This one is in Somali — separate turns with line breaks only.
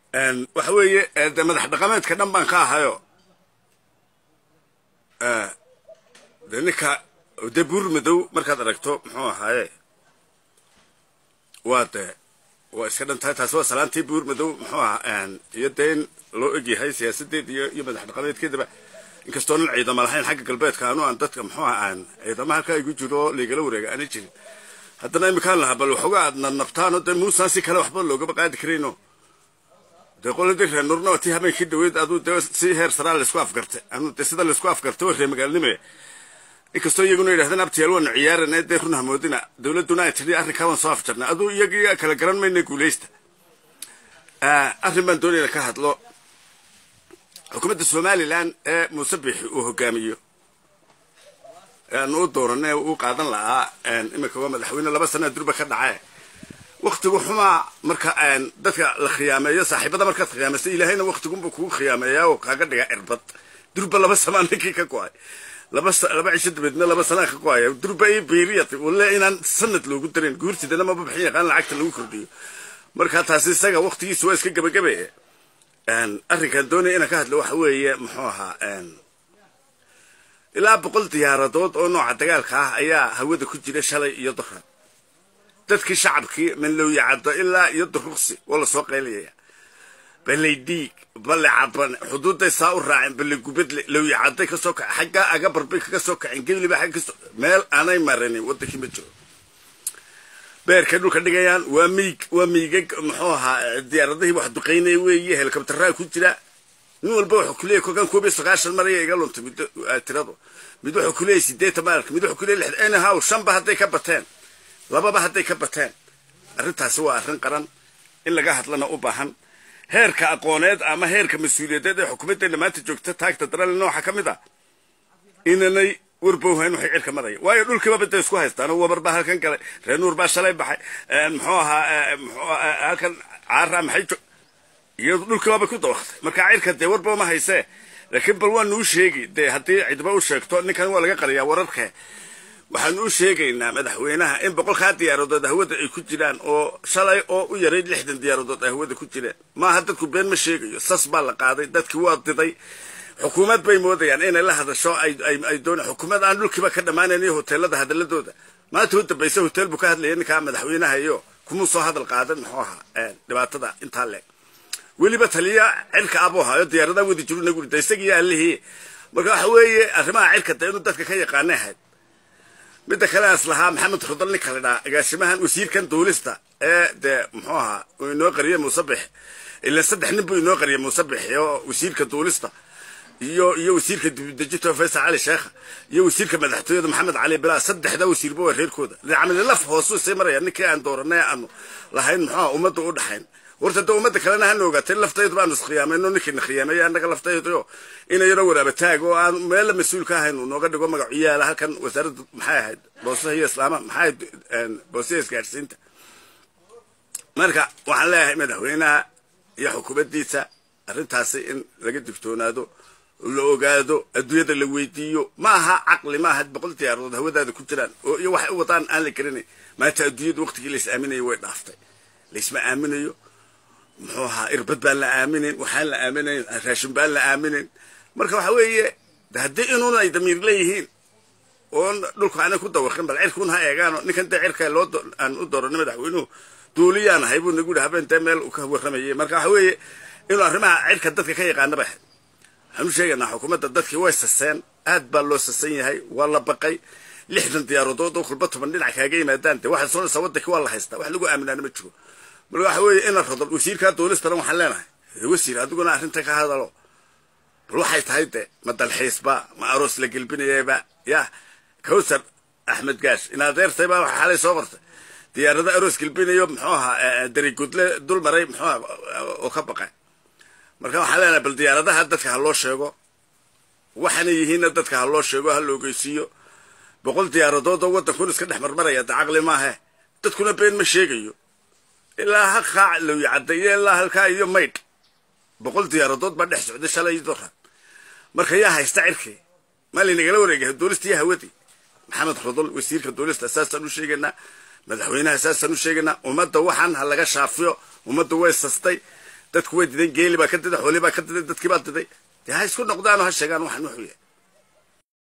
waxa weeye de madax dhaqameedka dhan baan ka ahayo de ninka de buur madow markaad aragto muxuu ahaaye waa de waa iska dhantahay taasi waa salaantii buur madow muxuu ahaa iyo dee in loo egyahay siyaasadeed iyo iyo madax dhaqameedkeedaba inkastoo nin ciidama lahayn xagga galbeedka anu aan dadka muxuu aha aan ciidama halkaa igu jiro oo laigala wareega aana jirin haddana imikaan lahaa bal waxooga aad nabnabtaano dee muusaan si kale waxba loogaba qaadi karayno dee qoladii reer nurna waa tii habeenkii dhaweyd aduu dee si heer saraa laysku afgartay anu dee sida laysku afgartay waa reer magaalnime inkastoo iyaguna yidhahdeen abtiyaal waanu ciyaarana dee run hamoodina dowladduna ay tidhi arrinkaa waan soo afjarnay aduu iyagii kala garan mayna guulaysta arrin baan doonayna ka hadlo xukuumadda somalilan ee muuse biixi uu hogaamiyo aanu u dooranay uu qaadan lahaa iminka waa madaxweyne laba sana durba ka dhace waktigu xumaa marka dadka la khiyaameeyo saaxiibada markaad khiyaamaysa ilaahayna waktigunbuu kugu khiyaameeyaa oo kaaga dhiga cirbad durba laba samaa ninkii ka go-ay laba laba cisho dabeedna laba sanaa ka go-aya durba ii biiriyat wale inaan sanad loogu darin guurtidana maba bixin yaqaan lacagta lagu kordhiyo marka taasi isaga waktigiisa waa iska gebagabe arrinkan doonaya inaan ka hadlo waxa weeye muxuu ahaa ilaa boqol diyaaradood oo nooca dagaalka ah ayaa hawada ku jira shalay iyo duran dadkii shacabkii manlowya caddo ilaa iyo duruqsi waa lasoo qaylayaya balay dhiig bale caban xuduudday saa u raaceen bale gubadle lowya cadday kasoo kace xaggaa agabar bay kaga soo kaceen gebliba xagga kasoo meel aanay maranin waddankii ma jiro beerkay dhulka dhigayaan waa miig waa miigag muxuu ahaa diyaaradihii wax duqaynaya weeye helikabtaraa ku jira nin walba wuxuu kuleeyay kolkan koob iyo sagaashan maraya iga luntay mid tiradu mid wuxuu kuleeyay sideetan maarka mid wuxuu kuleeyay lixdan anyhow shanba hadday ka bateen lababa hadday ka bateen arrintaasi waa arrin qaran in laga hadlana u baahan heerka aqooneed ama heerka mas-uuliyadeed ee xukuumaddeena maanta joogta taagta darale nooxa ka mid ah inanay warbowhayn waxay cirka maraya waayo dhulkiiba baday isku haystaan oo wabar baa halkan galay reer nuur baa shalay baxay muxuu ahaa mxuu halkan caara maxay jo iyadu dhulkiiba bay ku dawaqtay marka cirka dee warba ma haysee laakiin bal waanu u sheegi dee haddii cidba u sheegto ninkan waa laga qariyaa wararka waxaanu u sheegaynaa madaxweynaha in boqolkaa diyaaradood hawada ay ku jiraan oo shalay oo u yarayd lixdan diyaaradood ay hawada ku jireen maaha dadku been ma sheegayo sas baa la qaaday dadkii waa diday xukuumad bay moodayaan inay la hadasho ay doona xukuumad aan dhulkiiba ka dhammaanayniyo hoteelada hadaladooda maanta u dambaysa hotel buu ka hadlaya ninkaa madaxweynaha iyo kumuu soo hadal qaadan muxuu ahaa dhibaatada intaa leeg weliba taliya cirka abuu haayo diyaaradaa wadi jiru nagu rida isagiiyo allihii marka waxa weeye arrimaha cirka dee inuu dadka ka yaqaanay ahayd midda kale as lahaa maxamed rudal ninka la dhaa agaasimahan wasiirkan duulista ee dee muxuu ahaa uu inoo qariyay muusabix ila saddex nin buu inoo qariyay muusabix oo wasiirka duulista iyo iyo wasiirka dibudejinta faysal cali sheekha iyo wasiirka madaxtooyada maxamed cali bilaa saddexda wasiirba waa reerkooda camali laf hoosuu sii maraya ninkii aan dooranay aanu lahayn muxuu aha ummadda u dhaxayn horta de ummadda kalena hana ogaatay laftaydu baanu iskhiyaameyno ninkiina khiyaameeya annaga laftayduyo inayaro waraaba taag oo aan meella mas-uul ka ahayn uu nooga dhigo magacu yaala halkan wasaaradda maxay ahayd boosaha iyo islaama maxay ahayd boosaha isgaadhsiinta marka waxaan leeyahay madaxweynaha iyo xukuumaddiisa arrintaasi in laga digtoonaado la ogaado adduunyada la weydiiyo ma aha caqli ma aha boqol diyaaradood hawadaada ku jiraan oo iyo waxay u wadaan aan la garanayn maanta adduunyada waqtigii lais aaminayo way dhaaftay laisma aaminayo muxuu ahaa irbad baan la aaminin waxaan la aaminayn raashin baan la aaminin marka waxa weeye haddii inuun ay damiir leeyihiin oon dhulka aanay ku dawaqin bal cirkuun ha eegaano ninkan dee cirka loo aan u dooranay madaxweynuhu duuliyaan ahay buu nagu yihi habeen dee meel uu ka warramayay marka waxa weeye inuu arrimaha cirka dadka ka yaqaanaba ahayd waxaanu sheegaynaa xukuumadda dadkii way saseen aad baa loo sasan yahay waa la baqay lixdan diyaaradood oo kulba toban dhinac kaaga yimaadaan dee waxaad soonaysaa waddankii waa la haystaa wax lagu aaminaana ma jiro marka waxa weeye ina rodol wasiirkaa duulistana waxaan leenahay wasiir adiguna arrinta ka hadalo bal waxay tahay de ma dalxiisba ma aroos la gelbinayaba ya kawsar axmed gaash in adeertay baa waxa xalay soo qortay diyaarada aroos gelbinayo muxuu ahaa darigudle dul maray muxuu aha oo ka baqay marka waxaan leenahay bal diyaaradaha dadka ha loo sheego waxaana yihiinna dadka ha loo sheego ha la ogeysiiyo boqol diyaaradood oo waddankun iska dhex marmaraya de caqli maahe dadkuna been ma sheegayo ilaa halkaa lowya caddeeyo ilaa halkaa iyo maydh boqol diyaaradood baa dhex socday shalay doran marka yaa haysta cirkii maa laynagala wareegay duulista iyo hawadii maxamed rodol wasiirka duulista saasaan u sheegaynaa madaxweynaha saasaan u sheegaynaa ummadda waxaan ha laga shaafiyo ummadda way sastay dadku way diday geeli baa ka diday xoolii baa ka diday dadkii baa diday dee ha isku noqdaanoo ha sheegaan waxan wuxuu yahay